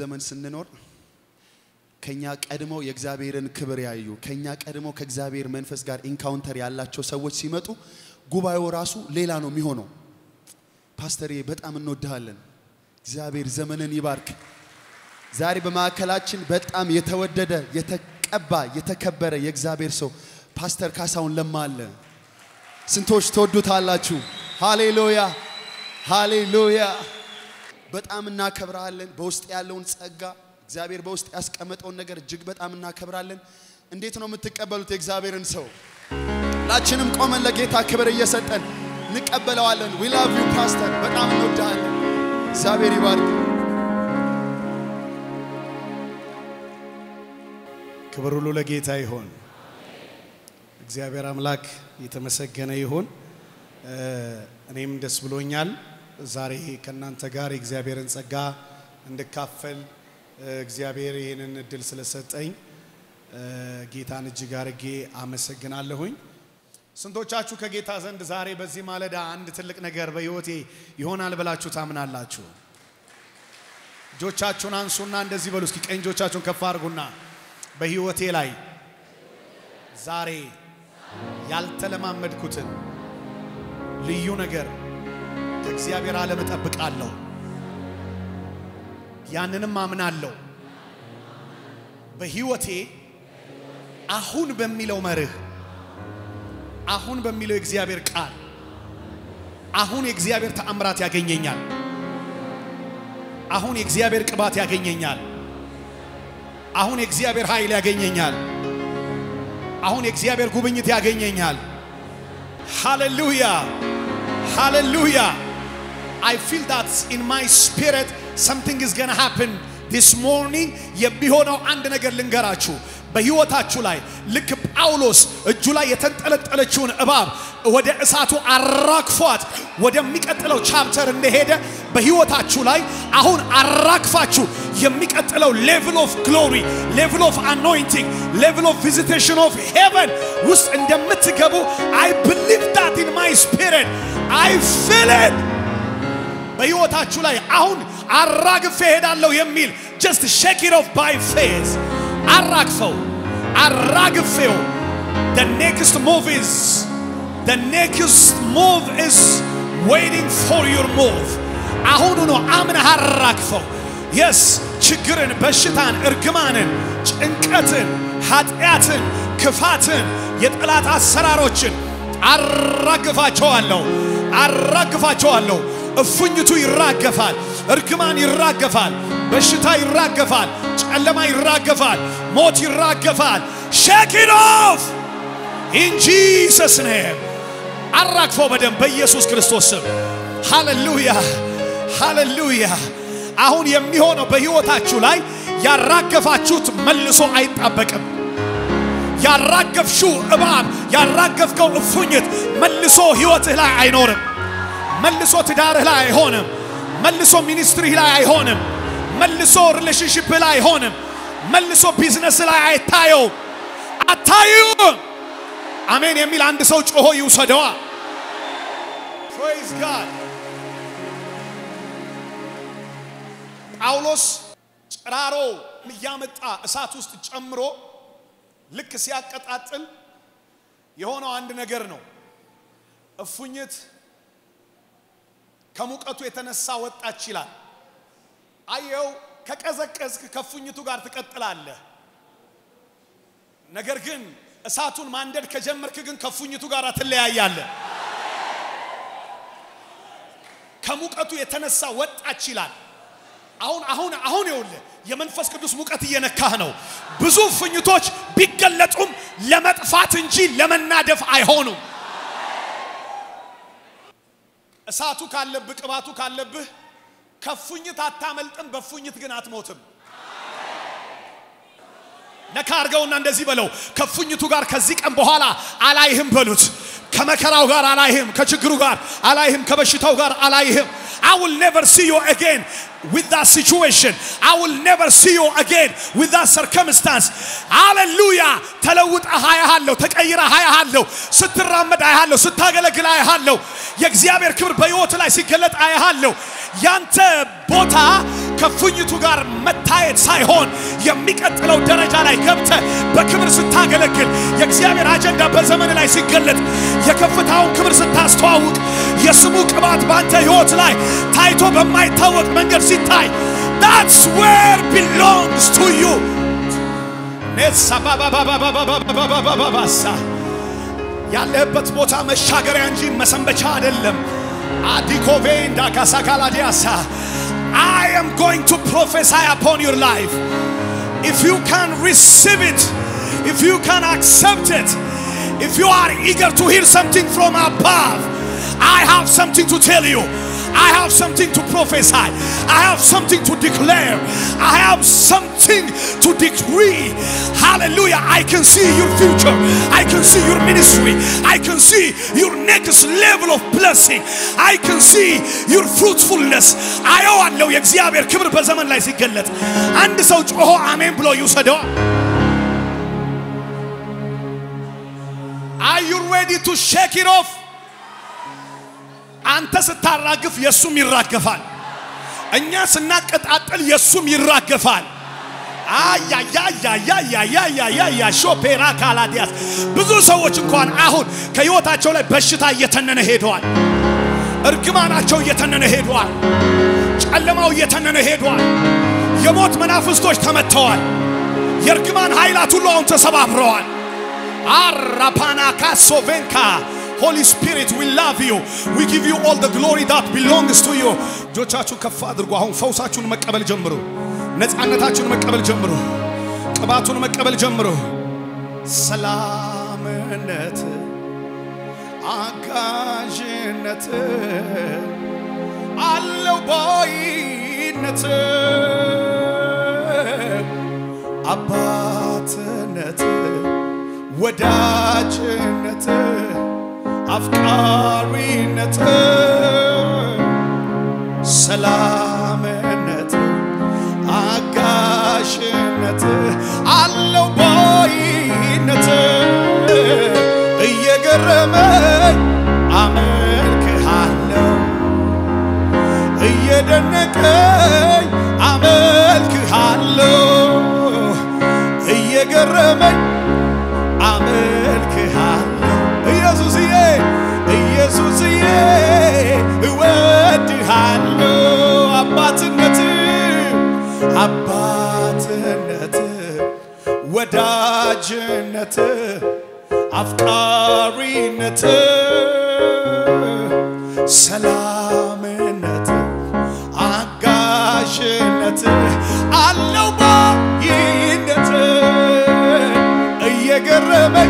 ዘመን ስንኖር ከኛ ቀድመው የእግዚአብሔርን ክብር ያዩ ከኛ ቀድመው ከእግዚአብሔር መንፈስ ጋር ኢንካውንተር ያላቸው ሰዎች ሲመጡ ጉባኤው ራሱ ሌላ ነው የሚሆነው። ፓስተሬ በጣም እንወድሃለን። እግዚአብሔር ዘመንን ይባርክ። ዛሬ በማዕከላችን በጣም የተወደደ የተቀባ የተከበረ የእግዚአብሔር ሰው ፓስተር ካሳሁን ለማ አለ። ስንቶች ትወዱታላችሁ? ሃሌሉያ ሃሌሉያ። በጣም እናከብራለን። በውስጥ ያለውን ጸጋ እግዚአብሔር በውስጥ ያስቀመጠውን ነገር እጅግ በጣም እናከብራለን። እንዴት ነው የምትቀበሉት የእግዚአብሔርን ሰው? ሁላችንም ቆመን ለጌታ ክብር እየሰጠን እንቀበለዋለን። ዊ ላቭ ዩ ፓስተር፣ በጣም እንወድሃለን። እግዚአብሔር ይባርክ። ክብር ሁሉ ለጌታ ይሆን። እግዚአብሔር አምላክ የተመሰገነ ይሁን። እኔም ደስ ብሎኛል ዛሬ ከእናንተ ጋር የእግዚአብሔርን ጸጋ እንድካፈል እግዚአብሔር ይህንን እድል ስለሰጠኝ ጌታን እጅግ አርጌ አመሰግናለሁኝ። ስንቶቻችሁ ከጌታ ዘንድ ዛሬ በዚህ ማለዳ አንድ ትልቅ ነገር በሕይወቴ ይሆናል ብላችሁ ታምናላችሁ? እጆቻችሁን አንሱና እንደዚህ በሉ እስኪ። ቀኝ እጆቻችሁን ከፍ አድርጉና በሕይወቴ ላይ ዛሬ ያልተለማመድኩትን ልዩ ነገር ከእግዚአብሔር ዓለም እጠብቃለሁ። ያንንም አምናለሁ። በሕይወቴ አሁን በሚለው መርህ አሁን በሚለው የእግዚአብሔር ቃል አሁን የእግዚአብሔር ተአምራት ያገኘኛል። አሁን የእግዚአብሔር ቅባት ያገኘኛል። አሁን የእግዚአብሔር ኃይል ያገኘኛል። አሁን የእግዚአብሔር ጉብኝት ያገኘኛል። ሃሌሉያ ሃሌሉያ I feel that in my spirit something is gonna happen this morning የሚሆነው አንድ ነገር ልንገራችሁ በሕይወታችሁ ላይ ልክ ጳውሎስ እጁ ላይ የተንጠለጠለችውን እባብ ወደ እሳቱ አራግፏት ወደሚቀጥለው ቻፕተር እንደሄደ በሕይወታችሁ ላይ አሁን አራግፋችሁ የሚቀጥለው ሌቭል ኦፍ ግሎሪ ሌቭል ኦፍ አኖይንቲንግ ሌቭል ኦፍ ቪዚቴሽን ኦፍ ሄቨን ውስጥ እንደምትገቡ አይ ብሊቭ ዳት ኢን ማይ ስፒሪት አይ ፊል ኢት በሕይወታችሁ ላይ አሁን አራግፌ ሄዳለሁ የሚል ጀስት ሼክ ኢት ኦፍ ባይ ፌዝ አራግፈው አራግፌው the next move is the next move is waiting for your move አሁኑ ነው አምነህ አራግፈው የስ ችግርን በሽታን እርግማንን ጭንቀትን ኃጢአትን ክፋትን የጠላት አሰራሮችን አራግፋቸዋለሁ አራግፋቸዋለሁ እፉኝቱ ይራገፋል እርግማን ይራገፋል በሽታ ይራገፋል ጨለማ ይራገፋል ሞት ይራገፋል ሼክ ኢት ኦፍ ኢን ጂሰስ ኔም አራግፈው በደንብ በኢየሱስ ክርስቶስ ስም ሃሌሉያ ሃሌሉያ አሁን የሚሆነው በሕይወታችሁ ላይ ያራገፋችሁት መልሶ አይጣበቅም ያራገፍሽው እባብ ያራገፍከው እፉኝት መልሶ ሕይወትህ ላይ አይኖርም መልሶ ትዳርህ ላይ አይሆንም መልሶ ሚኒስትሪህ ላይ አይሆንም መልሶ ሪሌሽንሽፕ ላይ አይሆንም መልሶ ቢዝነስ ላይ አይታየው አታዩም አሜን የሚል አንድ ሰው ጮሆ ይውሰደዋ ፕሬዝ ጋድ ጳውሎስ ጭራሮ እያመጣ እሳት ውስጥ ጨምሮ ልክ ሲያቀጣጥል የሆነው አንድ ነገር ነው እፉኝት ከሙቀቱ የተነሳ ወጣች ይላል አየው ከቀዘቀዝክ ከፉኝቱ ጋር ትቀጥላለህ ነገር ግን እሳቱን ማንደድ ከጀመርክ ግን ከፉኝቱ ጋር ትለያያለህ ከሙቀቱ የተነሳ ወጣች ይላል አሁን አሁን አሁን ይኸውልህ የመንፈስ ቅዱስ ሙቀት እየነካህ ነው ብዙ ፉኝቶች ቢገለጡም ለመጥፋት እንጂ ለመናደፍ አይሆኑም እሳቱ ካለብህ ቅባቱ ካለብህ ከፉኝት አታመልጥም፣ በፉኝት ግን አትሞትም። ነካ አድርገውና እንደዚህ በለው፣ ከፉኝቱ ጋር ከዚህ ቀን በኋላ አላይህም በሉት። ከመከራው ጋር አላይህም፣ ከችግሩ ጋር አላይህም፣ ከበሽታው ጋር አላይህም። I will never see you again with that situation. I will never see you again with that circumstance. ሃሌሉያ! ተለውጠ አያሃለሁ፣ ተቀይረ አያሃለሁ፣ ስትራመድ አያሃለሁ፣ ስታገለግል አያሃለሁ። የእግዚአብሔር ክብር በሕይወት ላይ ሲገለጥ አያሃለሁ። ያንተ ቦታ ከፉኝቱ ጋር መታየት ሳይሆን የሚቀጥለው ደረጃ ላይ ገብተ በክብር ስታገለግል የእግዚአብሔር አጀንዳ በዘመን ላይ ሲገለጥ የከፍታውን ክብር ስታስተዋውቅ የስሙ ቅባት በአንተ ሕይወት ላይ ታይቶ በማይታወቅ መንገድ ሲታይ that's where belongs to you ኔሳ ባባባባባባባባባባሳ ያለህበት ቦታ መሻገሪያ እንጂ መሰንበቻ አይደለም። አዲኮቬ እንዳካሳካላዲያሳ I am going to prophesy upon your life. If you can receive it, if you can accept it, if you are eager to hear something from above, I have something to tell you. I have something to prophesy. I have something to declare. I have something to decree. Hallelujah. I can see your future. I can see your ministry. I can see your next level of blessing. I can see your fruitfulness. አየዋለሁ የእግዚአብሔር ክብር በዘመን ላይ ሲገለጥ አንድ ሰው ጮሆ አሜን ብሎ ይውሰደዋ። Are you ready to shake it off? አንተ ስታራግፍ የሱም ይራገፋል። እኛ ስናቀጣጥል የሱም ይራገፋል። አያያያያያያያያ ሾፔራ ካላዲያስ ብዙ ሰዎች እንኳን አሁን ከህይወታቸው ላይ በሽታ እየተነነ ሄደዋል። እርግማናቸው እየተነነ ሄደዋል። ጨለማው እየተነነ ሄደዋል። የሞት መናፍስቶች ተመተዋል። የእርግማን ኃይላት ሁሉ አሁን ተሰባብረዋል። አራፓና ካሶቬንካ ሆሊ ስፒሪት ዊ ላቭ ዩ ዊ ጊቭ ዩ ኦል ደ ግሎሪ ዳት ቢሎንግስ ቱ ዩ። እጆቻችሁን ከፍ አድርጉ። አሁን ፈውሳችሁን መቀበል ጀምሩ። ነፃነታችሁን መቀበል ጀምሩ። ቅባቱን መቀበል ጀምሩ። ሰላምነት፣ አጋዥነት አለው ባይነት አባትነት ወዳጅነት አፍቃሪነት ሰላምነት አጋሽነት አለው ባይነት እየገረመኝ አመልክሃለሁ እየደነቀኝ አመልክሃለሁ እየገረመኝ አመልክሃለሁ ኢየሱስዬ ኢየሱስዬ እወድሃለሁ አባትነት አባትነት ወዳጅነት አፍቃሪነት ሰላምነት አጋዥነት አለው ባይነት እየገረመኝ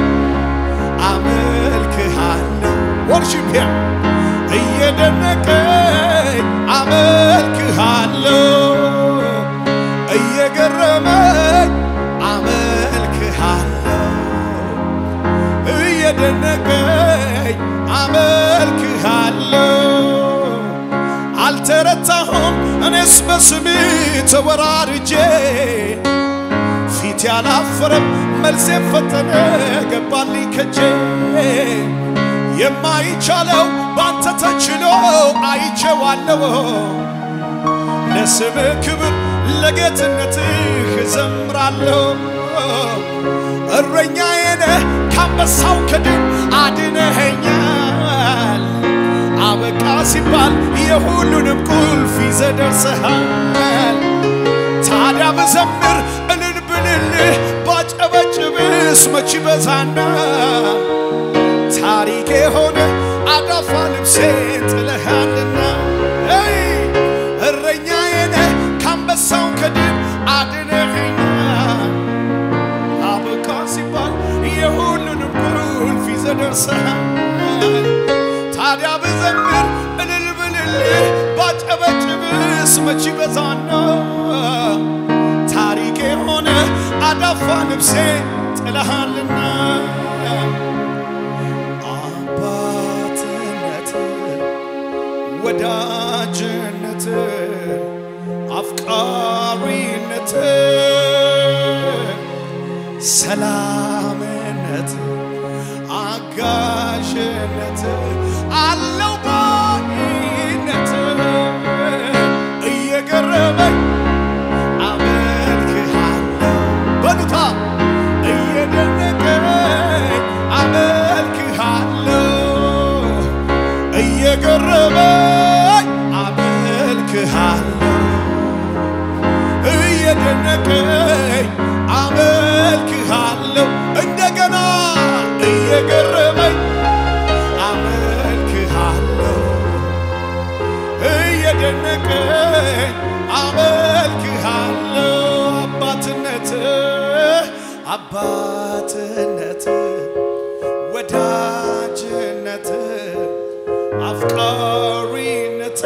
አመልክሃለሁ ወርሺፕ ሂም እየደነቀኝ አመልክሃለሁ እየገረመኝ አመልክሃለሁ እየደነቀኝ አመልክሃለሁ አልተረታሁም እኔስ በስም ተወራርጄ ፊት ያላፈረም መልሴን ፈጠነ ገባልኝ ከጄ የማይቻለው ባንተ ተችሎ አይቼዋለሁ ለስም ክብር ለጌትነትህ እዘምራለሁ እረኛዬ ነህ ካንበሳው ከድብ አድነኸኛል አበቃ ሲባል የሁሉንም ቁልፍ ይዘህ ደርሰሃል ታዲያ ብዘምር እልል ብልልህ ባጨበጭብስ መች በዛና ታሪኬ ሆነ አዳፋ ልብሴን ጥለሃልና እረኛዬ ነህ ካንበሳው ከድብ አድነኸኛል አበቃ ሲባል የሁሉንም ቁልፍ ይዘህ ደርሰሃል ታዲያ ብዘምር እልል ብልልህ ባጨበጭብስ መች በዛና ታሪኬ ሆነ አዳፋ ልብሴ ጥለሃልና አባትነት ወዳጅነት አፍቃሪነት ሰላምነት አጋዥነት አለው ባይነት እየገረመኝ አባትነት ወዳጅነት አፍቃሪነት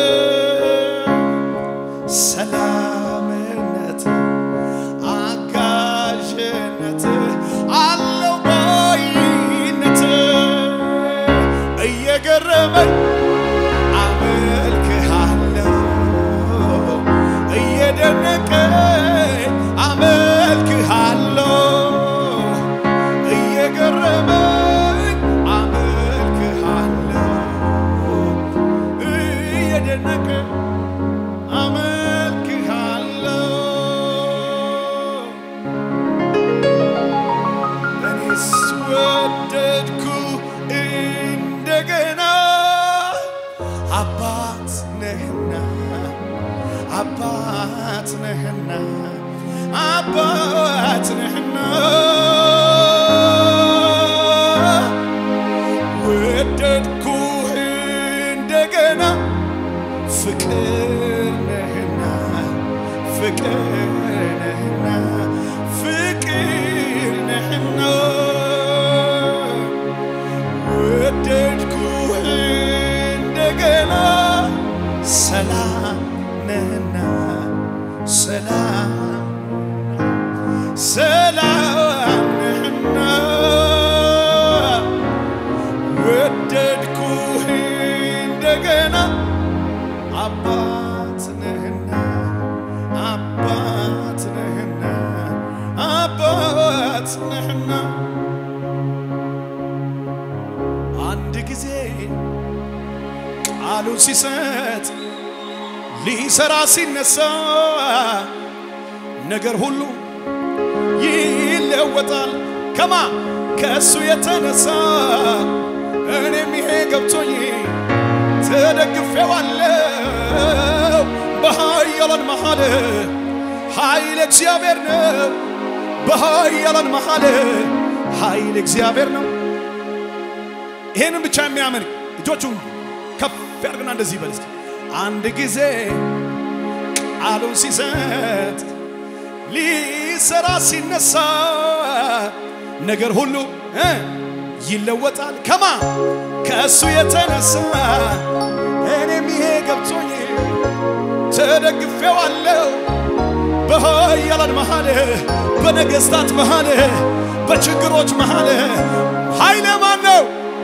ሰላምነት አጋዥነት አለው ባይነት እየገረመኝ አመልክሃለሁ እየደነቀኝ አመልክሃለሁ እየገረመኝ አመልክሃለሁ እየደነቀኝ አመልክሃለሁ እኔስ ወደድኩ እንደገና አባት ነህና አባት ነህና አባት ነህና ወደድኩህ እንደገና ፍቅር ነህና ፍቅር ነህና ፍቅር ነህና ወደድኩህ እንደገና ሰላም ነህና ሰላም ሰላም ነህና ወደድኩህ እንደገና አባት ነህና አባት ነህና አባት ነህና አንድ ጊዜ ቃሉን ሲሰጥ ሊሰራ ሲነሳ ነገር ሁሉ ይለወጣል። ከማ ከእሱ የተነሳ እኔም ይሄ ገብቶኝ ተደግፌዋለሁ። በኃያላን መሃል ኃይል እግዚአብሔር ነው። በኃያላን መሃል ኃይል እግዚአብሔር ነው። ይሄንን ብቻ የሚያምን እጆቹን ከፍ ያድርግና እንደዚህ ይበል እስኪ። አንድ ጊዜ ቃሉን ሲሰጥ ሊሰራ ሲነሳ ነገር ሁሉ እ ይለወጣል። ከማ ከእሱ የተነሳ እኔም ይሄ ገብቶኝ ተደግፌዋለሁ። በኃያላን መሃል፣ በነገሥታት መሃል፣ በችግሮች መሃል ኃይለ ማን ነው?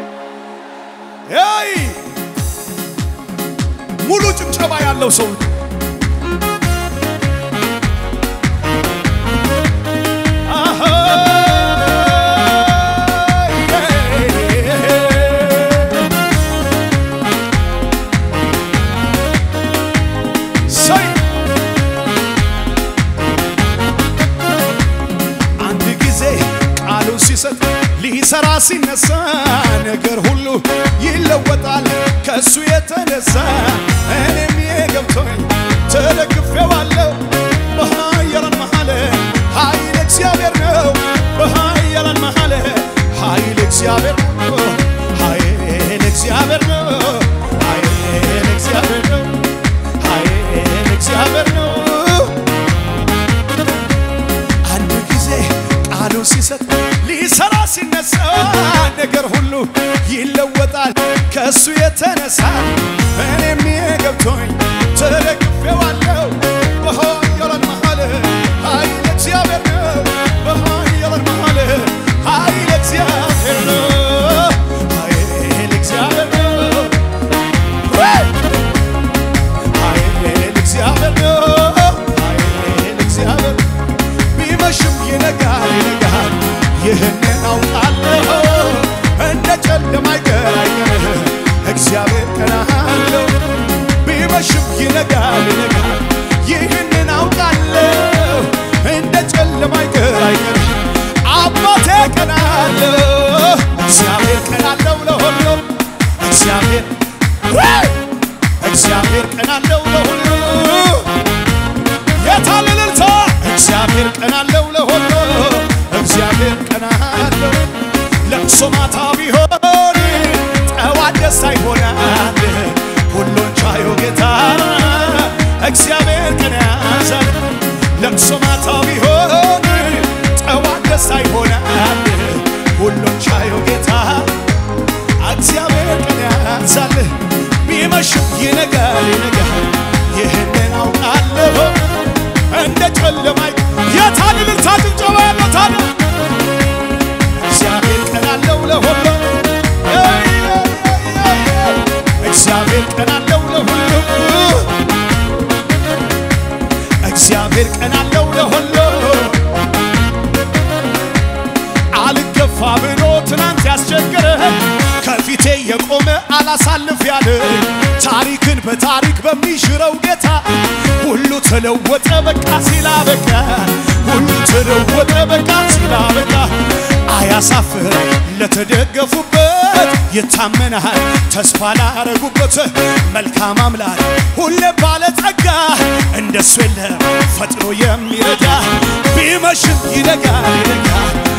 ይ ሙሉ ጭብጨባ ያለው ሰው አሃ ሰይ አንድ ጊዜ ቃሉን ሲሰጥ ሊሰራ ሲነሳ ነገር ሁሉ ይለወጣል ከእሱ የተነሳ እኔም ይሄ ገብቶኝ ተደግፌዋለሁ። በኃያላን መሃል ኃይል እግዚአብሔር ነው። በኃያላን መሃል ኃይል እግዚአብሔር ነው። ኃይል እግዚአብሔር ነው። ኃይል እግዚአብሔር ነው። ኃይል እግዚአብሔር ነው። አንድ ጊዜ ቃሉን ሲሰጥ ሊሰራ ሲነሳ ነገር ሁሉ ይለወጣል ከእሱ የተነሳ እኔም ይሄ ገብቶኝ ተደግፌዋለሁ። በኃያላን መሃል ኃይል እግዚአብሔር ነው። በኃያላን መሃል ኃይል እግዚአብሔር ነው። ኃይል እግዚአብሔር ነው። ኃይል እግዚአብሔር ነው። ኃይል እግዚአብሔር ቢመሽም ይነጋል ይነጋል፣ ይህንን አውቃለሁ። እንደ ጨለማ አይቀር አይቀር እግዚአብሔር ቀን አለው። ቢመሽም ይነጋል ይነጋል፣ የቆመ አላሳልፍ ያለ ታሪክን በታሪክ በሚሽረው ጌታ ሁሉ ተለወጠ በቃ ሲላ በቃ ሁሉ ተለወጠ በቃ ሲላ በቃ አያሳፍር ለተደገፉበት ይታመናል ተስፋ ላረጉበት መልካም አምላክ ሁሌ ባለጸጋ እንደሱ የለም ፈጥኖ የሚረዳ ቢመሽም ይነጋል ይነጋል